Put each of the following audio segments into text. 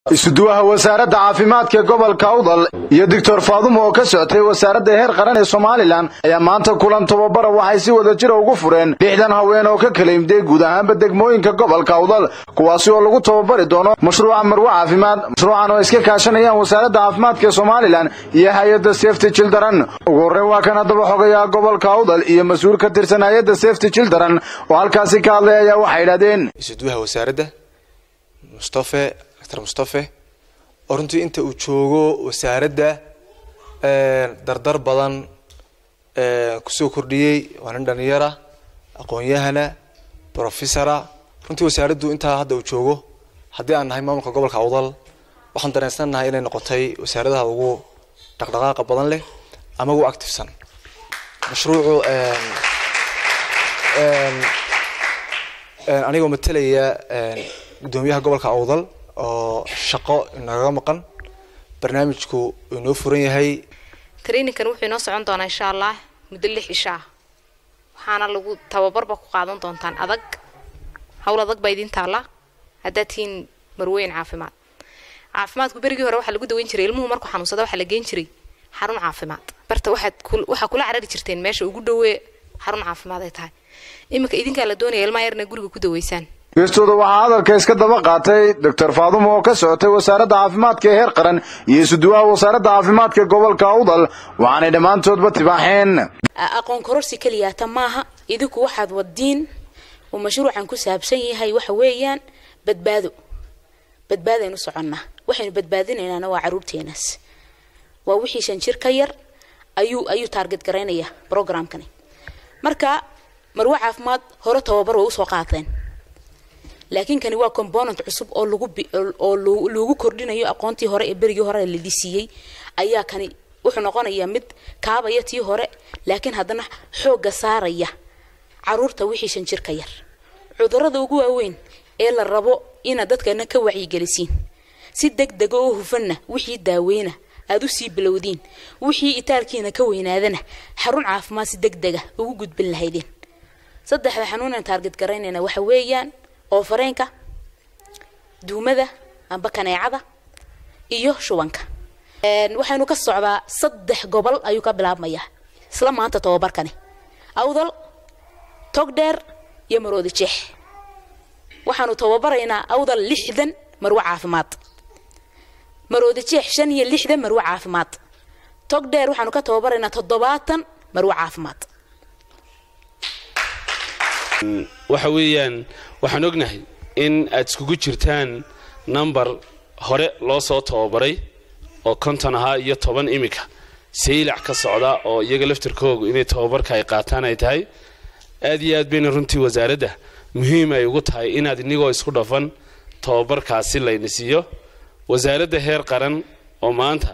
isuduwaha wasaaradda caafimaadka gobolka awdal iyo doctor faadumo oo ka socotay wasaaradda heer qaran ee somalilan ayaa maanta kulan tababara waxay si wada jira ugu fureen lixdan haween oo ka kala imday guud ahaanba degmooyinka gobolka awdal kuwaasi oo lagu tababari doono mashruuca marwe caafimaad mashruucan oo iska kaashanayaan wasaaradda caafimaadka ee somalilan iyo hay-adda safety children ugu horreyn waa kan haddaba xogayaa gobolka awdal iyo mas-uul ka tirsan hay-adda safety children oo halkaasi ka hadlay ayaa waxay idhahdeen isuduwaha wasaaradda mustafe dr mustafe oo runtii inta uu joogo wasaaradda dardar badan kusoo kordhiyey waa nin dhalinyara aqoon-yahana professora runtii wasaaraddu intaa hadda uu joogo haddii aan nahay maamulka gobolka awdal waxaan dareensannahay inay noqotay wasaaradaha ugu dhaqdhaqaaqa badan leh ama ugu activesan mashruucu anigoo matalaya guddoomiyaha gobolka awdal oo shaqo inagaga maqan barnaamijku inoo furan yahay traininkan wuxuu inoo socon doonaa insha allah muddo lix ishaa waxaana lagu tababarba ku qaadan doontaan adag hawl adag baa idiin taalla haddaad tihiin marweyn caafimaad caafimaadku berigii hore waxaa lagu daweyn jiray ilmuhu markuu xanuunsada waxaa la geen jiray xarun caafimaad barta waxaad waxaa kula carari jirteen meesha ugu dhowee xarun caafimaad ay tahay iminka idinkaa la doonaya ilmaha yarna guriga ku daweysaan geestooda waxaa hadalka iska daba qaatay doctor faadumo oo ka socotay wasaaradda caafimaadka ee heer qaran iyo isuduwaha wasaaradda caafimaadka gobolka awdal waxaanay dhammaantoodba tibaaxeen aqoon kororsi keliyaata maaha idinku waxaad wadiin uu mashruucan ku saabsan yahay waxa weeyaan badbaado badbaadaynu soconnaa waxaynu badbaadinaynaana waa caruurteenaas waa wixii shan jir ka yar ayuu ayuu taarget garaynaya programkani marka marwe caafimaad hore tababar way usoo qaateen laakiin kani waa component cusub oo lagu oo lagu kordhinayo aqoontii hore ee berigii hore la dhisiiyey ayaa kani wuxuu noqonayaa mid kaabaya tii hore laakiin haddana xoogga saaraya caruurta wixii shan jir ka yar cudurada ugu waaweyn ee la rabo inaad dadkana ka wacyigelisiin si deg dega oo hufanna wixii daaweyna aada usii bilowdiin wixii itaalkiina ka weynaadana xarun caafimaad si deg dega ugu gudbin lahaydeen saddexda xanuunan taarget garaynayna waxa weeyaan oo fareenka duumada amba kaneecada iyo shubanka waxaynu ka socdaa saddex gobol ayuu ka bilaabmayaa isla maanta tababarkani awdal togdheer iyo maroodi jeex waxaanu tababaraynaa awdal lixdan marwe caafimaad maroodi jeex shan iyo lixdan marwe caafimaad togdheer waxaanu ka tababaraynaa toddobaatan marwe caafimaad waxa weeyaan waxaan ognahay in aad iskugu jirtaan number hore loo soo tababaray oo konton ahaa iyo toban imika saylac ka socda oo iyaga laftirkoogu inay tababarka ay qaataan ay tahay aad iyo aad bayna runtii wasaaradda muhiim ay ugu tahay inaad inigoo isku dhafan tababarkaasi layna siiyo wasaaradda heer qaran oo maanta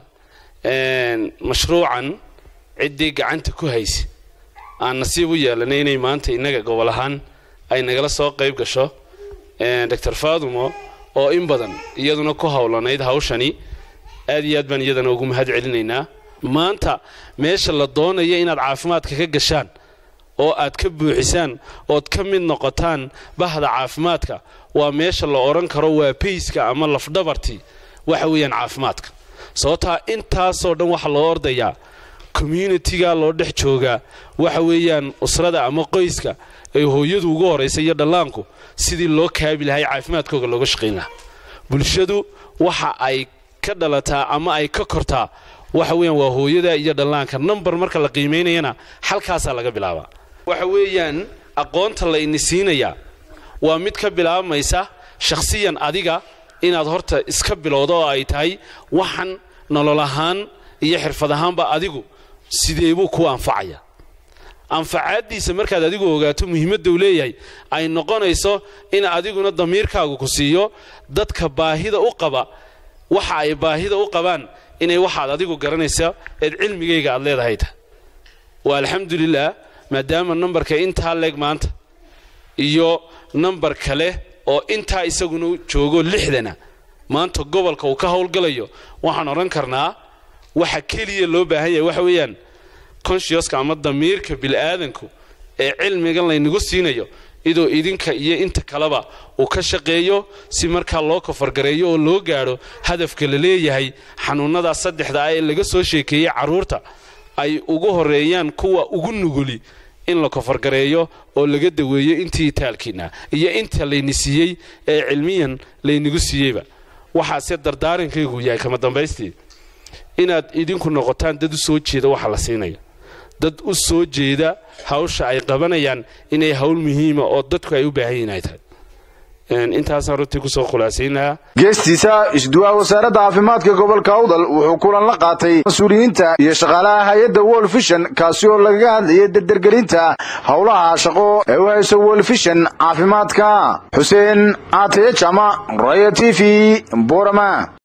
mashruucan ciddii gacanta ku haysa aan nasiib u yeelanay inay maanta innaga gobol ahaan ay nagala soo qayb gasho doctor faadumo oo in badan iyaduna ku howlanayd hawshani aad iyo aad baan iyadana ugu mahad celinaynaa maanta meesha la doonaya inaad caafimaadka ka gashaan oo aad ka buuxisaan ood ka mid noqotaan bahda caafimaadka waa meesha la odhan karo waa bayska ama lafdhabartii waxa weeyaan caafimaadka sababtaa intaasoo dhan waxaa loo ordayaa communitiga loo dhex joogaa waxa weeyaan usrada ama qoyska ay hooyadu ugu horaysa iyo dhallaanku sidii loo kaabi lahay caafimaadkooga looga shaqayn lahaa bulshadu waxa ay ka dhalataa ama ay ka kortaa waxa weeyaan waa hooyada iyo dhallaanka number marka la qiimaynayana halkaasaa laga bilaabaa waxa weeyaan aqoonta la ini siinayaa waa mid ka bilaabmaysa shakhsiyan adiga inaad horta iska bilowdo oo ay tahay waxan nolol ahaan iyo xirfad ahaanba adigu sidee buu kuu anfacaya anfacaaddiisa markaad adigu ogaato muhiimadda uu leeyahay ay noqonayso in adiguna damiirkaagu ku siiyo dadka baahida u qaba waxa ay baahida u qabaan inay waxaad adigu garanaysa eed cilmigayga aad leedahay ta waa alxamdulilah maadaama nambarka intaa leeg maanta iyo nambar kale oo intaa isaguna joogo lixdana maanta gobolka uu ka howlgalayo waxaan odhan karnaa waxa keliya loo baahan yahay waxa weeyaan consciouska ama damiirka bil'aadanku ee cilmigan laynagu siinayo idoo idinka iyo inta kaleba uu ka shaqeeyo si markaa loo kafargareeyo oo loo gaadho hadafka la leeyahay xanuunnada saddexda ah ee laga soo sheekeeyey carruurta ay ugu horeeyaan kuwa ugu nuguli in la kofargareeyo oo laga daweeyo intii taalkiina iyo inta layni siiyey ee cilmiyan laynigu siiyeyba waxaase dardaarankaygu yahay kama dambaystii inaad idinku noqotaan dad u soo jeeda waxa la siinaya dad u soo jeeda hawsha ay qabanayaan inay hawl muhiima oo dadku ay u baahan yihin ay tahay intaasaan runtii kusoo khulaasaynayaa geestiisa isduwaha wasaaradda caafimaadka gobolka awdal wuxuu kulan la qaatay mas-uuliyiinta iyo shaqaalaha hay-adda world vision kaasi oo lagaga hadlayay dardergelinta howlaha shaqo ee u hayso world vision caafimaadka xuseen aateye jama raya t v borama